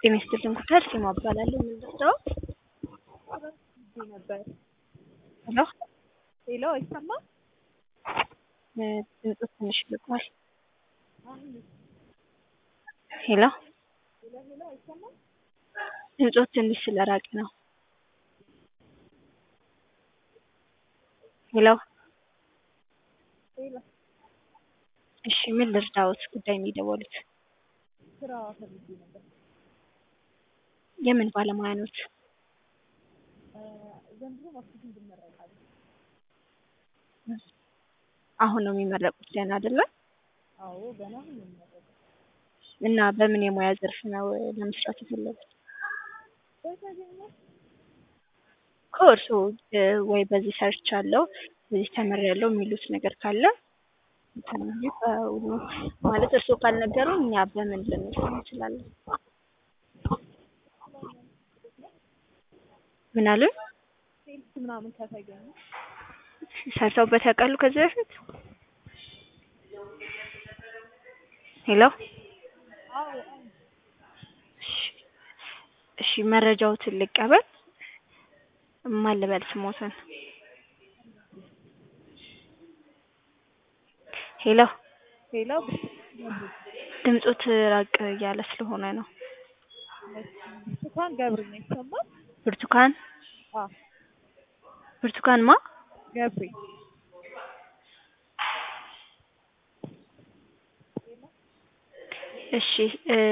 ጤና ይስጥልኝ ኩታር ሲማ እባላለሁ። የምንደርሰው ነበር ሄሎ ሄሎ፣ አይሰማም? ድምፁ ትንሽ ልቋል። ሄሎ ድምፆ ትንሽ ስለራቀ ነው። ሄሎ ሄሎ፣ እሺ፣ ምን ልርዳዎት? ጉዳይ ነው የደወሉት? ስራ ፈልጌ ነበር። የምን ባለሙያ ኖት? ዘንድሮ ማርኬቲንግ እንመረቃለን። አሁን ነው የሚመረቁት ገና አይደለ? አዎ ገና አሁን ነው የምመረቀው። እና በምን የሙያ ዘርፍ ነው ለመስራት የፈለጉት? በተገኘ ከእርሶ ወይ በዚህ ሰርች አለው በዚህ ተምሬያለሁ የሚሉት ነገር ካለ ተናግሪ። በሁሉ ማለት እርሶ ካልነገሩ እኛ በምን ልንሰራ እንችላለን? ምን አሉ? ሴልስ ምናምን ከተገኘ ሰርተውበት ያውቃሉ ከዚህ በፊት? ሄሎ አዎ እሺ፣ መረጃዎትን ልቀበል። ማን ልበል ስሞትን? ሄሎ ሄሎ፣ ድምፆት ራቅ እያለ ስለሆነ ነው። ብርቱካን ገብሬ ነው ይሰማል? ብርቱካን አዎ ብርቱካን ማ ገብሬ እሺ